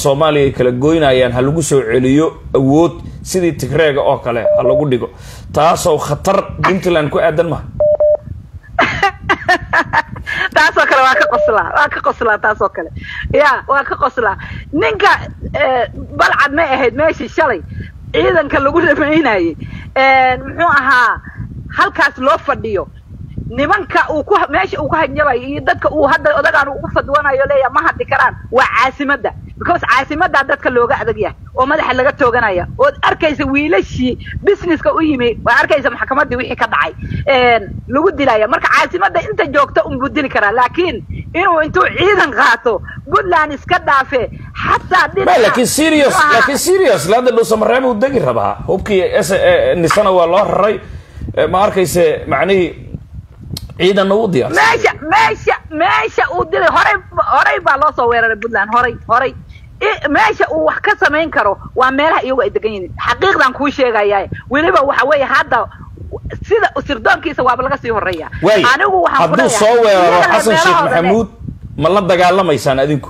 soomaaliya ay kala goynayaan ha lagu soo celiyo awood sidii tigreega oo kale ha lagu dhigo taasoo khatar puntland ku aadan maha taasoo kale waa ka qoslaa waa ka qoslaa taasoo kale ya waa ka qoslaa ninka balcad may ahayd meeshii shalay ciidanka lagu dhamaynayey muxuu ahaa halkaas loo fadhiyo nimanka uu ku meesha uu ku hanjabayo iyo dadka uu hadda odagaan ugu fadwanayo leeya ma hadli karaan waa caasimadda because caasimaddaa dadka looga adag yahay oo madaxa laga tooganaya ood arkaysa wiilashii businesska u yimi waa arkaysa maxkamaddii wixii ka dhacay lagu dilaya marka caasimadda inta joogta unbuu dili karaa laakiin inuu intuu ciidan qaato puntland iska dhaafe xataa laakiin serious laakiin serious hadda dhuusamareeb uu degi rabaa hubkii s nisana waa loo raray ma arkayse macnihii ciidanna u diyaarsan meesha meesha meesha uu dilay horay horay baa loo soo weeraray puntland horay horay meesha uu wax ka samayn karo waa meelaha iyagu ay degan yihiin xaqiiqdan kuu sheegaya weliba waxa weeye hadda sida sirdoonkiisa waaba laga sii horeeya anigu waxaan hadduu soo weeraro xasan sheekh maxamuud ma la dagaalamaysaan adinku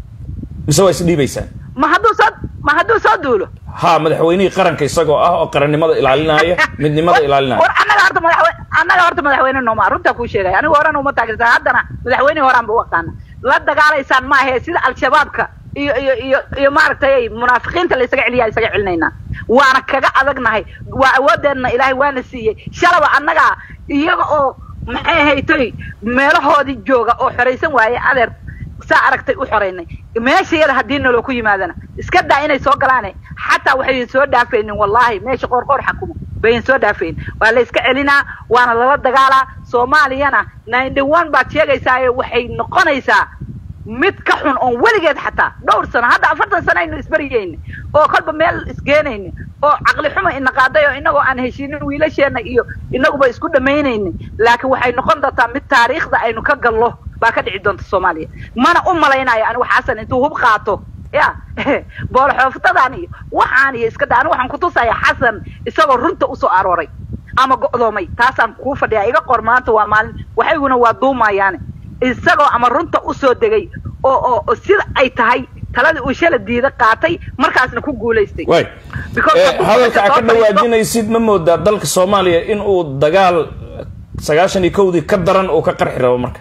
mise waa isdhiibaysaan ma hadduu soo ma hadduu soo duulo ha madaxweynihii qaranka isagoo ah oo qarannimada ilaalinaya midnimada ilaalinaya war annaga horta madaxweyne annaga horta madaxweyne nooma runtaa kuu sheegaya anigu horena uma taageersan haddana madaxweynihii horaan ba u aqaana la dagaalaysaan maahe sida al-shabaabka iyo iyo iyo iyo maaragtay munaafiqiinta la isaga celiyaa isaga celinaynaa waana kaga adagnahay waa awoodeenna ilaahay waana siiyey shalaba annaga iyaga oo maxay haytay meelahoodii jooga oo xoraysan waaye adeer saa aragtay u xoraynay meeshayada haddii naloo ku yimaadana iska daa inay soo galaane xataa waxayn soo dhaafaynin wallahi meesha qoorqoor xakumo bayan soo dhaafayn waa la iska celinaa waana lala dagaalaa soomaaliyana ninety one baad sheegaysaayo waxay noqonaysaa mid ka xun oon weligeed xataa dhowr sano hadda afartan sano aynu isbaryayna oo kolba meel isgeenayna oo caqli xuma ina qaaday oo inagoo aan heshiinin wiilasheenna iyo inaguba isku dhamaynayna laakiin waxay noqon doontaa mid taariikhda aynu ka gallo baa ka dhici doonta soomaaliya mana u malaynayo anigu xasan intuu hub qaato ya boolxooftadan iyo waxaan iyo iska da anigu waxaan kutusaya xasan isagoo runta usoo arooray ama go'doomay taasaan kuu fadhiyaa iga qor maanta waa maalin waxayguna waa duumayaane isagoo ama runta usoo degay oo oo sida ay tahay taladii uu shala diida qaatay markaasna ku guulaystay way hadalka aa ka dhawaajinaysid ma moodaa dalka soomaaliya in uu dagaal sagaashan iyo kowdii ka daran uu ka qarxi rabo marka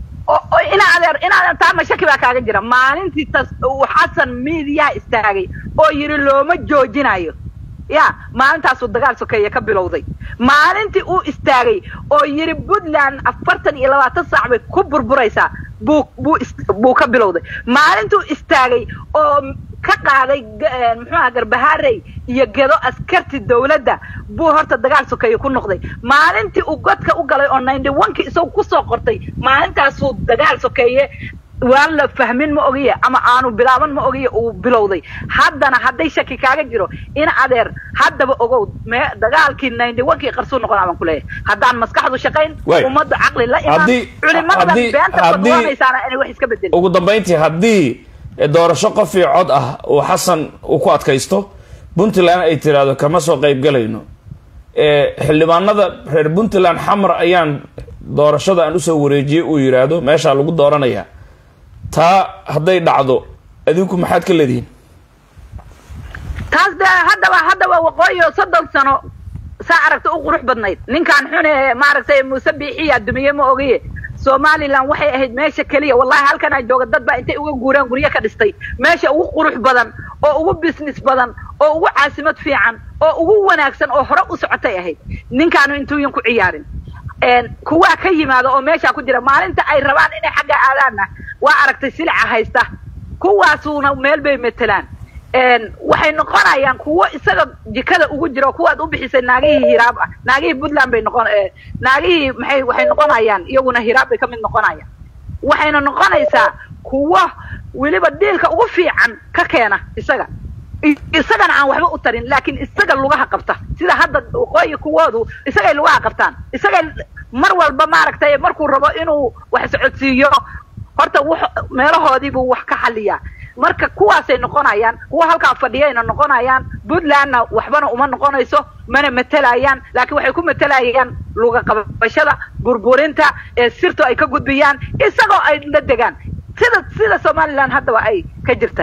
ina adeer ina adeer taa mashaki baa kaaga jira maalintii tas uu xasan miidiyaha istaagay oo yidhi looma joojinayo ya maalintaasuu dagaal sokeeye ka bilowday maalintii uu istaagay oo yidhi puntland afartan iyo labaatan saac bay ku burburaysaa buu buu buu ka bilowday maalintuu istaagay oo ka qaaday muxuuaha garbahaarey iyo gedo askarti dawladda buu horta dagaal sokeeye ku noqday maalintii uu godka u galay oo ninety one-ki isagu kusoo qortay maalintaasuu dagaal sokeeye waan la fahmin ma ogiye ama aanu bilaaban ma ogiye uu bilowday haddana hadday shaki kaaga jiro in adeer haddaba ogow me dagaalkii ninety one-kii qarsuu noqon baan kuleeyahay haddaan maskaxdu shaqayn ummadda caqli la imaan culimada beenta badwanaysaana inay wax iska bedelin ugu dambayntii haddii doorasho qof iyo cod ah uu xasan uu ku adkaysto puntland ay tiraahdo kama soo qayb galayno xildhibaanada reer puntland xamar ayaan doorashada aan usoo wareejiyey uu yidhaahdo meeshaa lagu dooranayaa taa hadday dhacdo adinku maxaad ka leedihiin taas de haddaba haddaba waqooyi oo soddon sano saa aragta u qurux badnayd ninkaan xune maaragtay muuse biixiya dumiye ma ogiye somalilan waxay ahayd meesha keliya wallahi halkan ay jooga dad baa intay uga guuraan guryo ka dhistay meesha ugu qurux badan oo ugu business badan oo ugu caasimad fiican oo ugu wanaagsan oo hore u socotay ahayd ninkaanu intuuyan ku ciyaarin kuwaa ka yimaada oo meeshaa ku jira maalinta ay rabaan inay xagga aadaanna waa aragtay silica haysta kuwaasuuna meel bay matelaan waxay noqonayaan kuwo isaga jikada ugu jira kuwaad u bixisay naagihii hiraab ah naagihii puntland bay noqon naagihii maxay waxay noqonayaan iyaguna hiraab bay ka mid noqonayaan waxayna noqonaysaa kuwo weliba diilka ugu fiican ka keena isaga isagana aan waxba u tarin laakiin isaga lugaha qabta sida hadda waqooyi kuwoodu isagay lugaha qabtaan isagay mar walba maaragtay markuu rabo inuu wax socodsiiyo horta w meelahoodiibuu wax ka xaliyaa marka kuwaasay noqonayaan kuwa halkaa fadhiyayna noqonayaan puntlandna waxbana uma noqonayso mana matelayaan laakiin waxay ku matelayaan luga qabashada burburinta ee sirto ay ka gudbiyaan isagoo ay la degaan sida sida somalilan haddaba ay ka jirta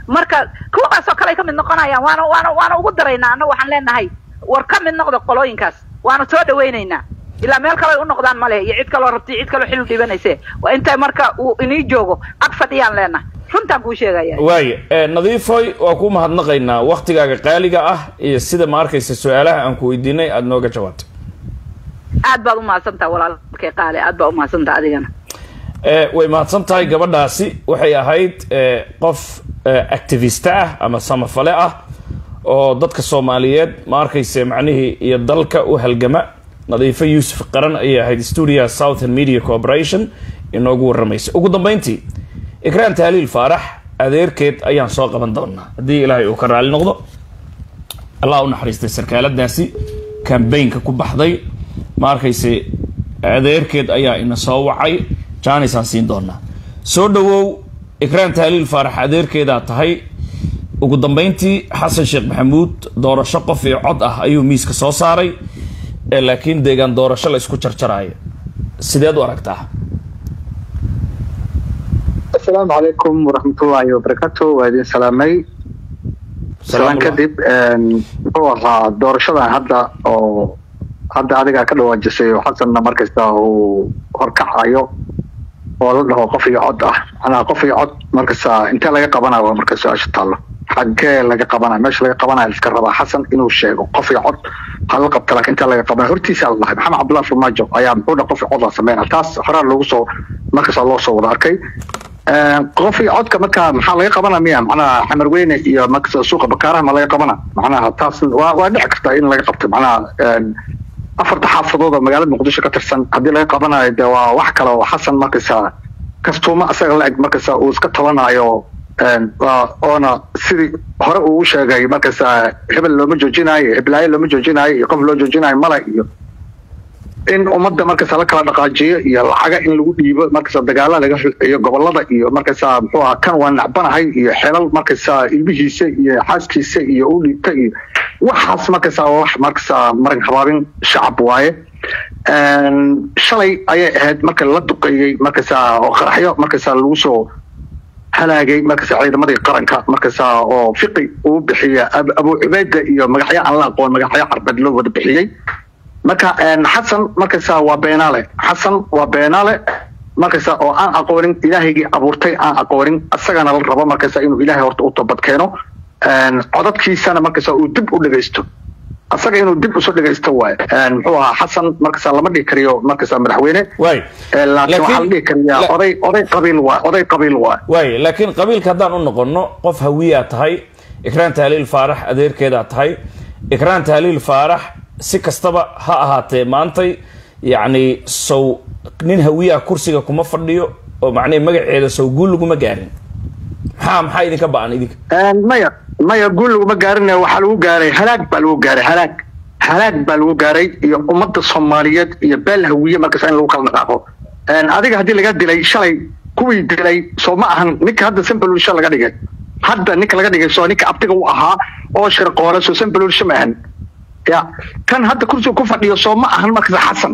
marka kuwaasoo kale ay ka mid noqonayaan waana waana waana ugu daraynaa annaga waxaan leenahay war ka mid noqda qolooyinkaas waana soo dhawaynaynaa ilaa meel kale ay u noqdaan ma leh iyo cid kaloo rabti cid kaloo xil u dhibanayse waa inta marka uu inii joogo ag fadhiyaan leenahay runtaan kuu sheegaya waaye nadiifoy waa ku mahadnaqaynaa waktigaaga qaaliga ah iyo sida ma arkaysa su-aalaha aan ku weydiinay aada nooga jawaabtay aad baad umahadsantaha walaalkay qaale aad baa umahadsantaha adigana way mahadsan tahay gabadhaasi waxay ahayd qof activiste ah ama samafale ah oo dadka soomaaliyeed ma arkayse macnihii iyo dalka u halgama nadiifo yuusuf qaran ayay ahayd stuudiyaha southern media corporation inoogu warramaysa ugu dambeyntii ikraan tahliil faarax adeerkeed ayaan soo qaban doonaa haddii ilaahay uu ka raali noqdo allah u naxariistay sarkaaladaasi cambaynka ku baxday ma arkayse adeerkeed ayaa ina soo wacay jaanisaan siin doonaa soo dhawow ikraan tahliil faarax adeerkeedaa tahay ugu dambeyntii xasan sheekh maxamuud doorasho qof iyo cod ah ayuu miiska soo saaray laakiin deegaan doorasho la isku jarjaraayo sideed u aragtaa asalaamu calaykum waraxmatullaahi wabarakaatu waa idin salaamay salaan kadib muxuu ahaa doorashadan hadda oo hadda adigaa ka dhawaajisay oo xasanna markasta uu horkacayo oo la dhaho qof iyo cod ah macnaha qof iyo cod markasta intee laga qabanayo waa marka su-aasha taallo xaggee laga qabanayo meesha laga qabanayo iska rabaa xasan inuu sheego qof iyo cod hala qabta laakiin intee laga qabanayo hortiisa la dhahay maxamed cabdullahi farmaajo ayaa muxuu dhaha qof iyo cod la sameynaya taas horaa loogu soo markasta loo soo wada arkay qof iyo codka marka maxaa laga qabana miya macnaha xamar weyne iyo markasta suuqa bakaaraha ma laga qabana macnaha taas waa waa dhici karta in laga qabto macnaha afarta xaafadood oo magaalada muqdisho ka tirsan haddii laga qabanayo de waa wax kale oo xasan markasta kastuuma asaga la eg markasta uu iska tabanayo oona sidii hore uu sheegay markasta hebel looma joojinayo heblaayo looma joojinayo iyo qof loo joojinayo male iyo in ummadda markasta la kala dhaqaajiyo iyo lacaga in lagu dhiibo markasta dagaala laga iyo gobolada iyo markasta muxuu aha kan waa nacbanahay iyo xelal markasta ilmihiisa iyo xaaskiisa iyo u dhiibta iyo waxaas markasta waa wax markasta marin habaabin shacab waaye shalay ayay ahayd marka la duqeeyey markasta oo qaraxyo markasta lagu soo halaagay markasta ciidamadii qaranka markasta oo fiqi uu bixiya abu cubayda iyo magacyo aan la aqoon magacyo carbeed loo wada bixiyey marka xasan markasta waa beenaale xasan waa beenaale markasta oo aan aqoonin ilaahaygii abuurtay aan aqoonin isagana la rabo markasta inuu ilaahay horta u toobad keeno codadkiisana markasta uu dib u dhegaysto asaga inuu dib usoo dhegaysto waay muxuu ahaa xasan markasta lama dhihi kariyo markasta madaxweyne laakiin waxaa la dhihi kariyaa oday oday qabiil waay oday qabiil waay waay laakiin qabiilka haddaan u noqono qof hawiyaa tahay ikraan tahliil faarax adeerkeedaa tahay ikraan tahliil faarax si kastaba ha ahaatee maantay yacni sow nin hawiyaha kursiga kuma fadhiyo oo macnihi magaceeda sow guul laguma gaarin maxaa maxaa idinka ba-an idinka maya maya guul laguma gaarin waxaa lagu gaaray halaag baa lagu gaaray halaag halaag baa lagu gaaray iyo ummadda soomaaliyeed iyo beel hawiye markasta in lagu kala dhaqaaqo adiga haddii laga dilay shalay kuwii dilay soo ma ahan ninka hadda sambaluulisha laga dhigay hadda ninka laga dhigay soo ninka abtiga u ahaa oo shirqoole soo sambaluulisha ma ahan ya kan hadda kursiga ku fadhiyo soo ma ahan markasta xasan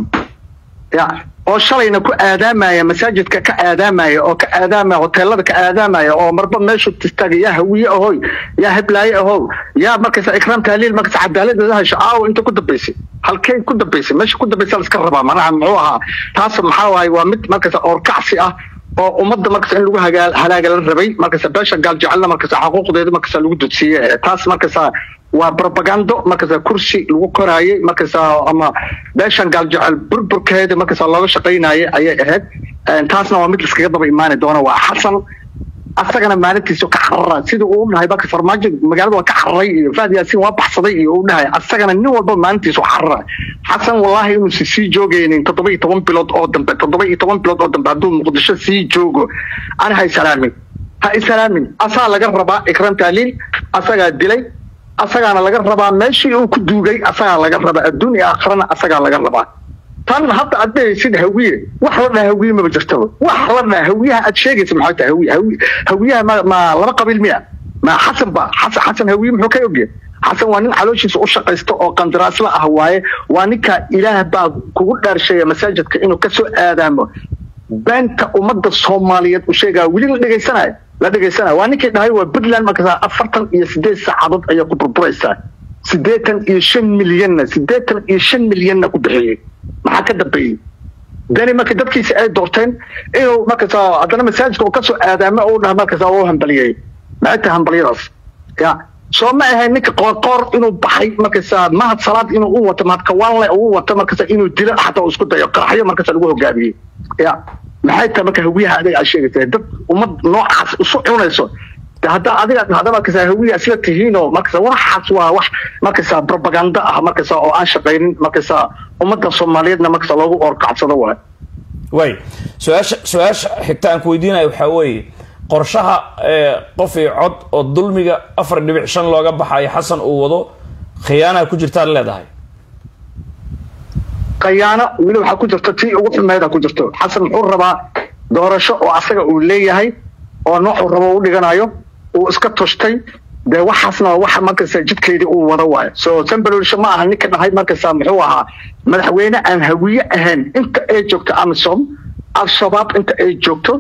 ya oo shalayna ku aadaamaya masaajidka ka aadaamaya oo ka aadaamaya hoteelada ka aadaamaya oo marba meeshu tistaaga yaa hawiye ahoy yaa heblaaye ahow yaa markasta ikraam tahliil markasta cadaaladda hesho aawo inta ku dambaysay halkay ku dambaysay meesha ku dambaysa la iska rabaa manaha muxuu ahaa taas maxaa waaye waa mid markasta oorkacsi ah oo ummadda markasta in lagu halaaga la rabay markasta beesha gaal jecelna markasta xaquuqdeeda markasta lagu dudsiiye taas markasta waa propagando markasta kursi lagu koraayay markasta ama beeshan gaaljecel burburkeeda markasta looga shaqaynayay ayay ahayd taasna waa mid liskaga daba imaani doona waa xasan asagana maalintiisu ka carara sida uu dhahay marka farmaajo magaalada waa ka cararay iyo fahd yaasiin waa baxsaday iyo uu dhahay asagana nin walba maalintiisu carara xasan wallaahi inuusan sii joogaynin toddoba iyo toban bilood oo dambe toddoba iyo toban bilood oo dambe hadduu muqdisho sii joogo ana ha isalaamin ha isalaamin asaa laga rabaa ikram taaliil asagaa dilay asagaana laga rabaa meeshii uu ku duugay asagaa laga rabaa adduun iyo aakhirana asagaa laga rabaa tan hadda aad dhehaysid hawiye wax la dhaha hawiye maba jirtaba wax la dhaha hawiyaha aad sheegaysa maxaa tahay hawiye hawiye hawiyaha ma ma laba qabiil miya ma xasan ba xasan xasan hawiye muxuu ka ogyahay xasan waa nin calooshiisa u shaqaysto oo qandaraasla ah waaye waa ninka ilaah baa kugu dhaarsheeya masaajidka inuu kasoo aadaamo beenta ummadda soomaaliyeed u sheegaa weli la dhegaysanayo la dhegaysana waa ninkii dhahay waa puntland markaasa afartan iyo sideed saacadood ayaa ku burburaysaa siddeetan iyo shan milyanna siddeetan iyo shan milyanna ku bixiyey maxaa ka dambeeyey dani marka dadkiisa ay doorteen inuu markaasa haddana masaajidka uu kasoo aadaamo uu dhaha markaasa u hambaliyey maxay tahay hambalyadaas ya soo ma ahayn ninka qoorqoor inuu baxay markasa mahad salaad inuu u wato mahad kawaanle uu wato markasa inuu dilo xataa uu isku dayo qaraxyo markasa lagu hogaamiyey ya maxay tahay marka hawiyaha adiga aad sheegaysa dad ummad noocaas isu cunayso de hadda adiga hadda markasa hawiya isla tihiinoo markasa waxaas waa wax markasa propaganda ah markasa oo aan shaqaynin markasa ummadda soomaaliyeedna markasa loogu oorkacsado waay way su-aasha su-aasha xigta aan ku weydiinaya waxaa weeye qorshaha qof iyo cod oo dulmiga afar dhibic shan looga baxayo xasan uu wado khiyaanaha ku jirtaad leedahay khayaano weli waxaa ku jirto tii ugu xumeeda ku jirto xasan muxuu rabaa doorasho oo asaga uu leeyahay oo noocuu rabo u dhiganayo uu iska toshtay dee waxaasna waxa markasa jidkeedii uu wada waayo so sambalolsho ma aha ninka dhahay markasa muxuu ahaa madaxweyne aan hawiye ahayn inta ay joogto amisom al-shabaab inta ay joogto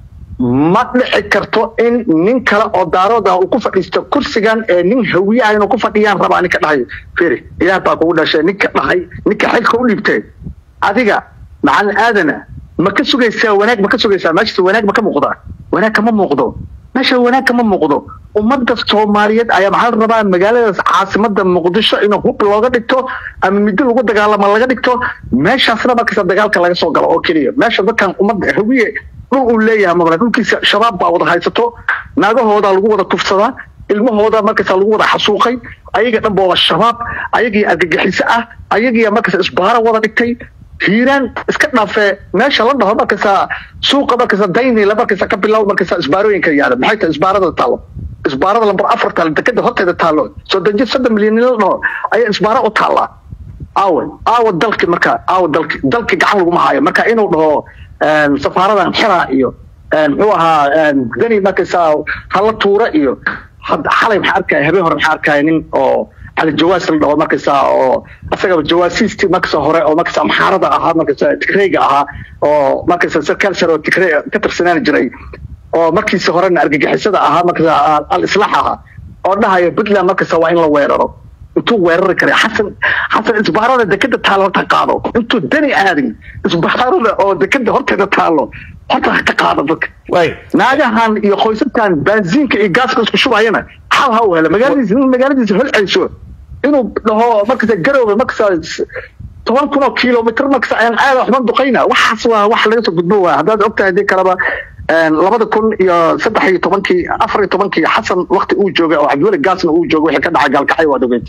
ma dhici karto in nin kale oo daarood ah uu ku fadhiisto kursigan ee nin hawiye ah inuu ku fadhiyaan rabaa ninka dhahay firi ilaah baa kugu dhashay ninka dhahay ninka xilka u dhibtay adiga macalin aadana ma ka sugaysaa wanaag ma ka sugaysaa meeshas wanaag ma ka muuqdaa wanaag kama muuqdo meesha wanaag kama muuqdo ummadda soomaaliyeed ayaa maxaa la rabaa magaaladaas caasimada muqdisho in hub looga dhigto ama middo lagu dagaalamo laga dhigto meeshaasna markasta dagaalka laga soo galo oo keliya meesha dadkan ummadda hawiye dhul uu leeyahay mabla dhulkiisa shabaab baa wada haysato naagahooda lagu wada kufsadaa ilmahooda markasta lagu wada xasuuqay ayaga dhanba waa shabaab ayagii argagixiso ah ayagii markasta isbaaro wada dhigtay hiiraan iska dhaafee meesha la dhaho markasta suuqa markasta daynila markasta ka bilow markasta isbaarooyinka yaala maxay tahay isbaarada taalo isbaarada lambar afar taalo dekada horteeda taalo soddon jir soddon milyan la dhaho ayaa isbaaro u taallaa aawe aawe dalki marka aawe dalki dalki gacan laguma hayo marka inuu dhaho safaaradan xiraa iyo muxuu ahaa dani markasta hala tuura iyo xalay maxaa arkaya habeen hore maxaa arkaya nin oo على الجواز اللي هو مركز او اسغا جواسيستي مركز هore oo markaas amxaarada ahaa markaas tigreyga ahaa oo markaas sarkaal sare oo tigrey ka tirsanaan jiray oo markiisa horena argagixisada ahaa markaas al islaax ahaa oo dhahayo Puntland markaas waa in la weeraro intuu weerari kare xasan xasan isbaarada dekada taalo ta qaado intuu dani aadin isbaarada oo dekada horteeda taalo horta ka qaado dadka way naagahan iyo qoysaskan baansiinka iyo gaaska isku shubayana xal ha u helo magaaladiisa magaaladiisa holcayso inuu dhaho markasta garowga markasta toban kun oo kilomitr markasta ayaan aada waxban duqayna waxaas waa wax laga soo gudbo waa haddaad ogtahay hadii kaleba labada kun iyo saddex iyo tobankii afar iyo tobankii xasan wakti uu joogay oo cabdiweli gaasna uu joogay wixii ka dhacay gaalkacay waad ogeyd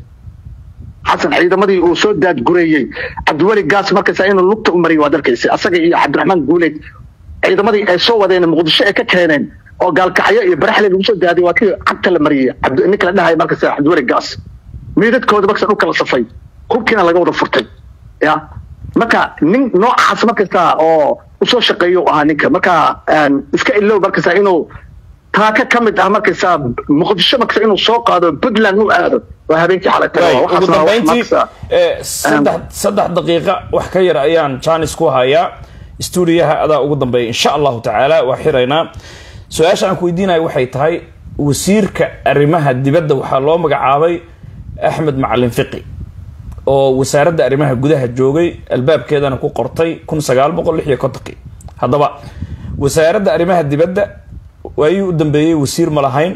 xasan ciidamadii uu soo daadgureeyey cabdiweli gaas markasta inuu lugta u mariyay waad arkaysay asaga iyo cabdiraxmaan guuleed ciidamadii ay soo wadeen muqdisho ay ka keeneen oo gaalkacyo iyo baraxle lagu soo daadiyay waa kii cagta la mariyey ninka la dhahay markasta cabdiweli gaas miidadkooda markasta dhulka la safay hubkiina laga wada furtay ya marka nin noocaas markasta oo usoo shaqeeyo ahaa ninka marka iska ilow markasta inuu taaka ka mid ah markasta muqdisho markasta inuu soo qaado puntland u aado waa habeenkii xalay ugu dambeyntii saddex saddex daqiiqa wax ka yar ayaan janis ku hayaa stuudiyaha adaa ugu dambeeya insha allahu tacaala waa xiraynaa su-aasha aan ku weydiinaya waxay tahay wasiirka arrimaha dibadda waxaa loo magacaabay axmed macalin fiqi oo wasaaradda arrimaha gudaha joogay albaabkeedana ku qortay kun sagaal boqol lix iyo kontonkii haddaba wasaaradda arrimaha dibadda waayii u dambeeyey wasiir ma lahayn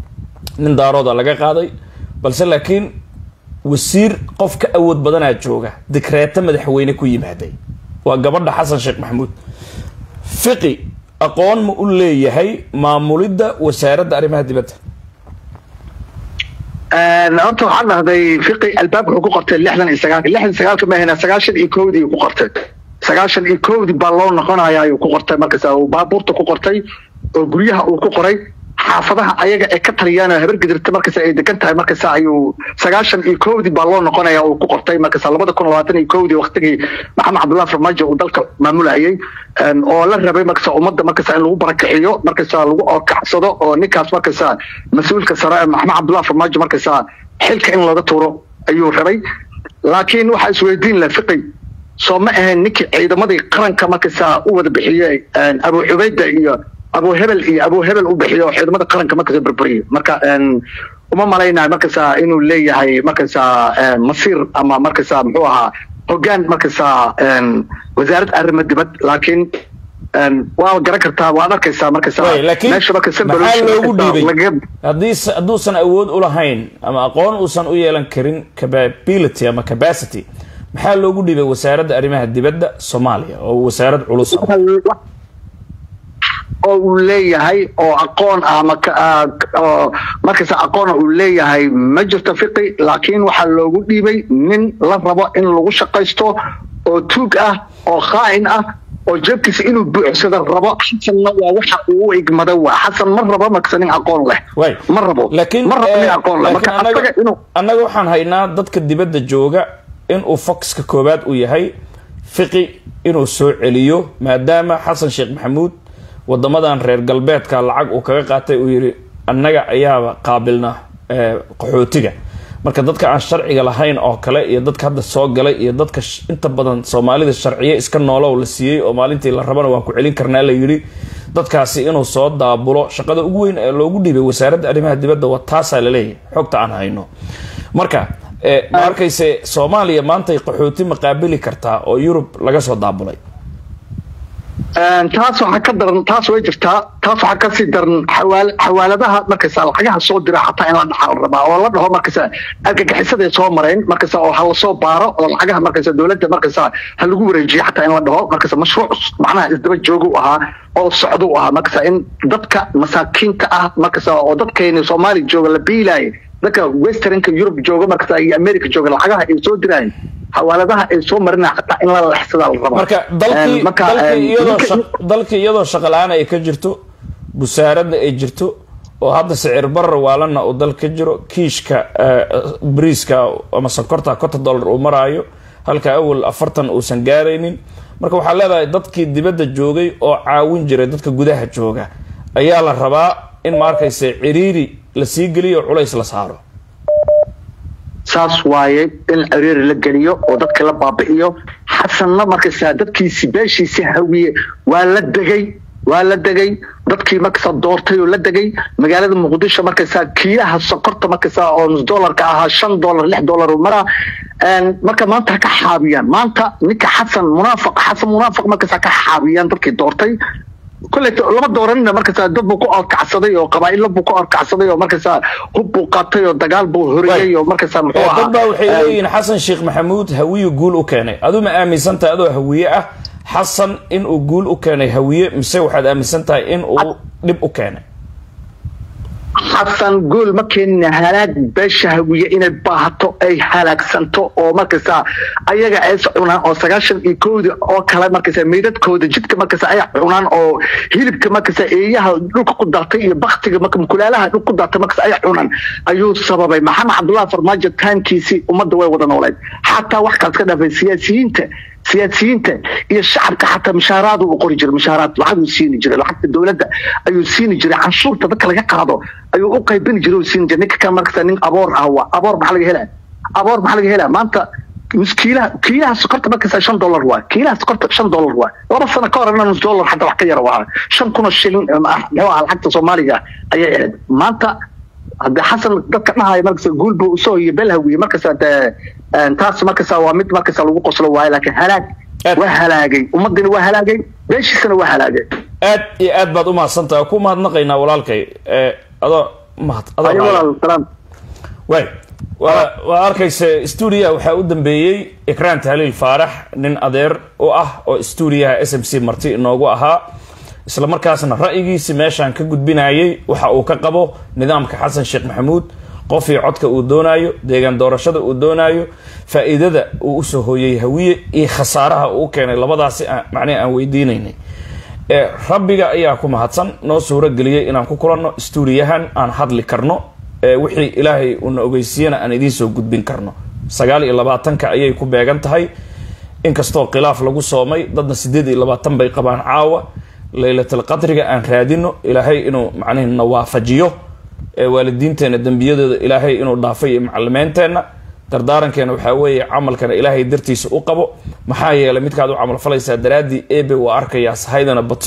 nin daarooda laga qaaday balse laakiin wasiir qof ka awood badanaa jooga dikreeto madaxweyne ku yimaaday waa gabadha xasan sheekh maxamuud fiqi aqoon ma u leeyahay maamulidda wasaaradda arrimaha dibadda horta waxaan dhahday fiqi albaabka wuxuu ku qortay lixdan iyo sagaalka lixdan iyo sagaalka ma ahayna sagaashan iyo kowdii ku qortay sagaashan iyo kowdii baa loo noqonaya ayuu ku qortay markaas uu baabuurta ku qortay oo guryaha uu ku qoray xaafadaha ayaga ee ka taliyaan oo habar gidirta markaas ay degan tahay markaas ayuu sagaashan iyo kowdii baa loo noqonaya uu ku qortay markaas labada kun labaatan iyo kowdii waqtigii maxamed cabdullahi farmaajo uu dalka maamulayay oo la rabay markaas ummadda markaas in lagu barakiciyo markaas lagu orkacsado oo ninkaas markaas mas-uulka sare maxamed cabdullahi farmaajo markaas xilka in looga tuuro ayuu rabay laakiin waxaa isweydiin la fiqi soo ma ahayn ninkii ciidamadii qaranka markaas u wada bixiyey abu cubayda iyo abu hebel iyo abu hebel u bixiyo ciidamada qaranka markasa berberiyo marka uma malaynayo markasa inuu leeyahay markasa masiir ama markasa muxuu ahaa hogaan markasa wasaarad arrimo dibad laakiin waa garan kartaa waad arkaysaa markasa meesha maxaa loogu dhiibay haddii hadduusan awood u lahayn ama aqoon uusan u yeelan karin capability ama capacity maxaa loogu dhiibay wasaaradda arrimaha dibadda soomaaliya oo wasaarad culus oo uu leeyahay oo aqoon ah oo markasta aqoona uu leeyahay ma jirto fiqi laakiin waxaa loogu dhiibay nin la rabo in lagu shaqaysto oo tuug ah oo khaa'in ah oo jeebkiisa inuu buuxsado rabo xasanna waa waxa uu igmada waa xasan ma rabo markasta nin aqoon leh ma rabo ma rabo nin aqoon leh marka asaga inuu annaga waxaan haynaa dadka dibadda jooga inuu foxka koowaad u yahay fiqi inuu soo celiyo maadaama xasan sheekh maxamuud wadamadan reer galbeedka lacag uu kaga qaatay uu yidhi annaga ayaaba qaabilna qaxootiga marka dadka aan sharciga lahayn oo kale iyo dadka hadda soo galay iyo dadka inta badan soomaalida sharciye iska noolow la siiyey oo maalintii la rabana waan ku celin karnaa la yidhi dadkaasi inuu soo daabulo shaqada ugu weyn ee loogu dhiibay wasaaradda arrimaha dibadda waa taasaa laleeyahay xogta aan hayno marka ma arkayse soomaaliya maantay qaxooti ma qaabili kartaa oo yurub laga soo daabulay taas waxaa ka daran taas way jirtaa taas waxaa kasii daran xawaaladaha markasa lacagaha soo dira xataa in la dhaxa la rabaa oo la dhaho markasa argagixisaday soo mareen markasa oo hala soo baaro oo lacagaha markasa dowladda markasa ha lagu wareejiyo xataa in la dhaho markasa mashruuc macnaha isdaba jooga u ahaa oo socdo u ahaa markasa in dadka masaakiinta ah markasa oo dadkeeni soomaali jooga la biilaaya dadka westernka yurub jooga markasa iyo america jooga lacagaha ay soo diraayen xawaaladaha ay soo marinaa xataa in la lexsadaa la rabaa marka dalkii dalkii iyadoo shaqa la-aan ay ka jirto busaaradda ay jirto oo hadda sicir barar waalana uu dal ka jiro kiishka briiska ama sonkorta konton dollar uu maraayo halka awal afartan uusan gaaraynin marka waxaa leedahay dadkii dibadda joogay oo caawin jiray dadka gudaha jooga ayaa la rabaa in ma arkayse ciriiri la sii geliyo oo culays la saaro saas waaye in ciriiri la geliyo oo dadka la baabi'iyo xasanna markasa dadkiisi beeshiisi hawiye waa la degay waa la degay dadkii markasa doortay oo la degay magaalada muqdisho markasa kiilaha sokorta markasa oo nus dollarka ahaa shan dollar lix dollar u maraa marka maanta ha ka xaabiyaan maanta ninka xasan munaafiq xasan munaafiq markasa ka xaabiyaan dadkii doortay kollet lama dooranina markasa dad buu ku orkacsaday oo qabaa'ilo buu ku orkacsaday oo markasa hub buu qaatay oo dagaal buu horiyey oo markasa muxuu ahaa dad baa waxay leeyihiin xasan sheekh maxamuud hawiye guul u keenay aduu ma aaminsan tahay adoo hawiye ah xasan in uu guul u keenay hawiye mise waxaad aaminsan tahay in uu dhib u keenay xasan guul ma keenina halaag beesha hawiye inay baahato ay halaagsanto oo markasa ayaga ay cunaan oo sagaashan iyo kowda oo kale markasa meydadkooda jidka markasa ay cunaan oo hilibka markasa eeyaha dhulka ku daatay iyo baktiga marka mukulaalaha dhulka ku daatay markasa ay cunaan ayuu sababay maxamed cabdullahi farmaajo taankiisii ummadda way wada nooleed xataa wax kaas ka dhaafay siyaasiyiinta siyaasiyiinta iyo shacabka xataa mishaaraad uu qori jiray mishaaraad lacag uu siini jiray lacagta dowladda ayuu siini jiray canshuurta dadka laga qaado ayuu u qaybini jiray uu siini jiray ninka kan markasta nin aboor ah waa aboor maxaa laga helaa aboor maxaa laga helaa maanta kiilaha kiilaha sokorta markasta shan dollar waa kiilaha sokorta shan dollar waa laba sano ka horena nus dollar xataa wax ka yara waa shan kun oo shilin muxuu ahaa lacagta soomaaliga ayay ahayd maanta hadde xasan dadka dhahaya markasta guul buu usoo iyo belhawiye markasta dee taas markasta waa mid markasta lagu qoslo waayo laakiin halaag waa halaagay ummadina waa halaagay beeshiisana waa halaagay aad iyo aad baad umahadsantaha ku mahadnaqaynaa walaalkay adoo mahad way waa waa arkaysa stuudiyaha waxaa u dambeeyey ikraan tahliil faarax nin adeer u ah oo stuudiyaha s m c marti inoogu ahaa isla markaasna ra'yigiisi meeshaan ka gudbinayay waxa uu ka qabo nidaamka xasan sheekh maxamuud qofii codka uu doonaayo deegaan doorashada uu doonaayo faa-iidada uu usoo hooyay hawiye iyo khasaaraha uu keenay labadaasi macnihi aan weydiinaynay rabbiga ayaa ku mahadsan noo suuro geliyey inaan ku kulanno stuudiyahan aan hadli karno wixii ilaahay uuna ogeysiiyana aan idiin soo gudbin karno sagaal iyo labaatanka ayay ku beegan tahay inkastoo khilaaf lagu soomay dadna sideed iyo labaatan bay qabaan caawa laylatul qadriga aan raadino ilaahay inuu macnihi na waafajiyo waalidiinteena dembiyadooda ilaahay inuu dhaafay iyo macalimeenteenna dardaarankeena waxaa weeye camalkana ilaahay dartiisa u qabo maxaa yeelay midkaad u camal falaysaa daraaddii ebe waa arkayaa sahaydana bato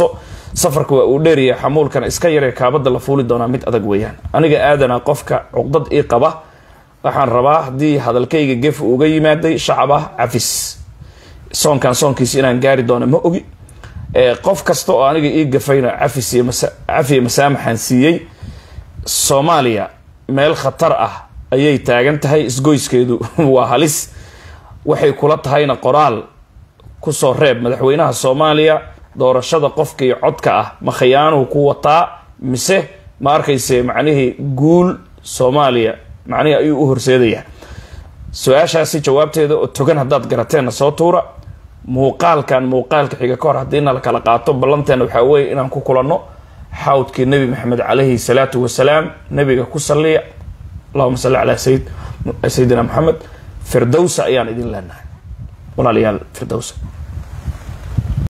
safarka waa uu dheeryahay xamuulkana iska yaree kaabada la fuuli doonaa mid adag weeyaan aniga aadana qofka cuqdad ii qaba waxaan rabaa haddii hadalkayga gef uga yimaaday shacab ah cafis soonkan soonkiisa inaan gaari doono ma ogi qof kasta oo aniga ii gafayna cafis iyo cafiya masaamaxaan siiyey soomaaliya meel khatar ah ayay taagan tahay isgoyskeedu waa halis waxay kula tahayna qoraal kusoo reeb madaxweynaha soomaaliya doorashada qofkii codka ah ma khiyaanuhu ku wataa mise ma arkayse macnihii guul soomaaliya macnihii ayuu u horseedayaa su-aashaasi jawaabteeda oo togan haddaad garateenna soo tuura muuqaalkan muuqaalka xiga ka hor haddiina la kala qaato ballanteena waxaa weeye inaan ku kulanno xawdkii nebi maxamed calayhi salaatu wasalaam nebiga ku saliya allahuma salli calaa sayid sayidina maxamed firdowsa ayaan idin leenahay walaalayaal firdowsa